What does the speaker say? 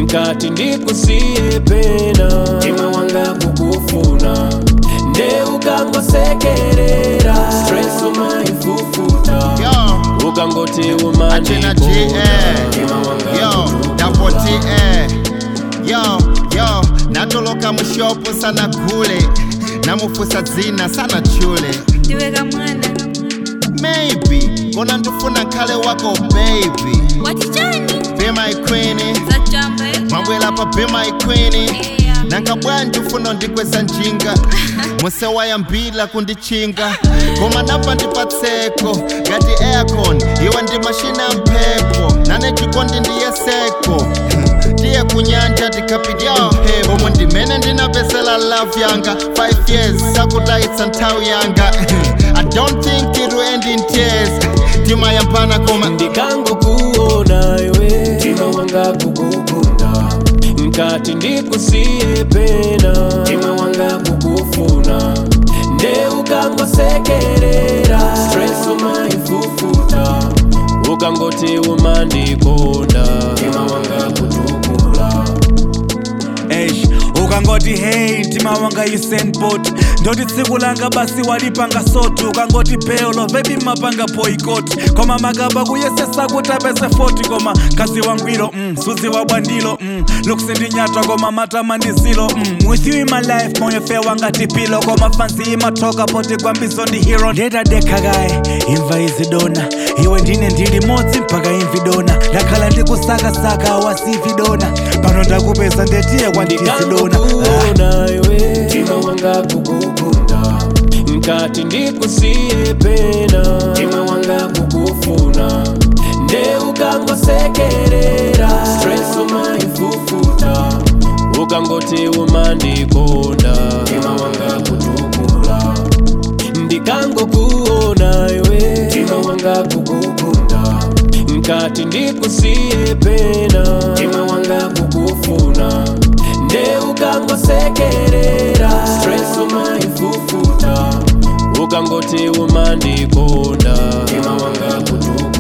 nkati ndikusiye pena mtima wanga kukufuna nde ukangosekerera stress umaifufuta Yo, ukangoti Achina G, eh. Yo, double T, eh. Yo, yo, natoloka mushopo sana kule namufusa dzina sana chule ndiweka mwana maybe kona ndifuna nkhale wako baby watichani be my queen zachamba mwabwela pa be my queen Yeah. nanga bwanji ufuna ndikweza njinga musewayambila kundichinga koma napa ndipatseko ngati aircon iwe ndi mashina ya mphepo nane chikondi ndiye seko ndiye kunyanja tikapidya mphepo omwe ndimene ndinapesela love yanga 5 years sakutayitsa nthawi yanga i don't think it will end in tears timayambana koma ndikangokuona iwe mtima wanga kukukunda nkati ndikusiye pena mtima wanga kukufuna nde ukangosekerera stress umaifufuta ukangoti umandikonda mtima wanga kutukula Eish, ukangoti hey mtima wanga usenbot ndoti tsiku langa basi walipanga sotu ukangoti peolo vebi mapanga boycott koma makaba kuyesesa kuti apeze 40 koma kazi wangwiro mm, suzi wabwandilo mm, lukusindinyatwa koma matama ndizilo mm, with you in my life moyo fe wanga tipilo koma fansi imatoka poti kwambizo ndi hero ndetadekha kaye imva izidona iwe ndine ndili modzi mpaka imvidona ndakhala ndikusakasaka wasividona pano ndakupeza ndetiye kwanditizidona ndikangokuona iwe mtima wanga kukukunda nkati ndikusiye pena mtima wanga kukufuna nde ukangosekerera stress umaifufuta ukangoti umandikonda mtima wanga kutukula ndikangokuona iwe mtima wanga kukukunda nkati ndikusiye pena mtima wanga kukufuna nde ukangosekerera stress umaifufuta ukangoti umandikonda mtima wanga kutukula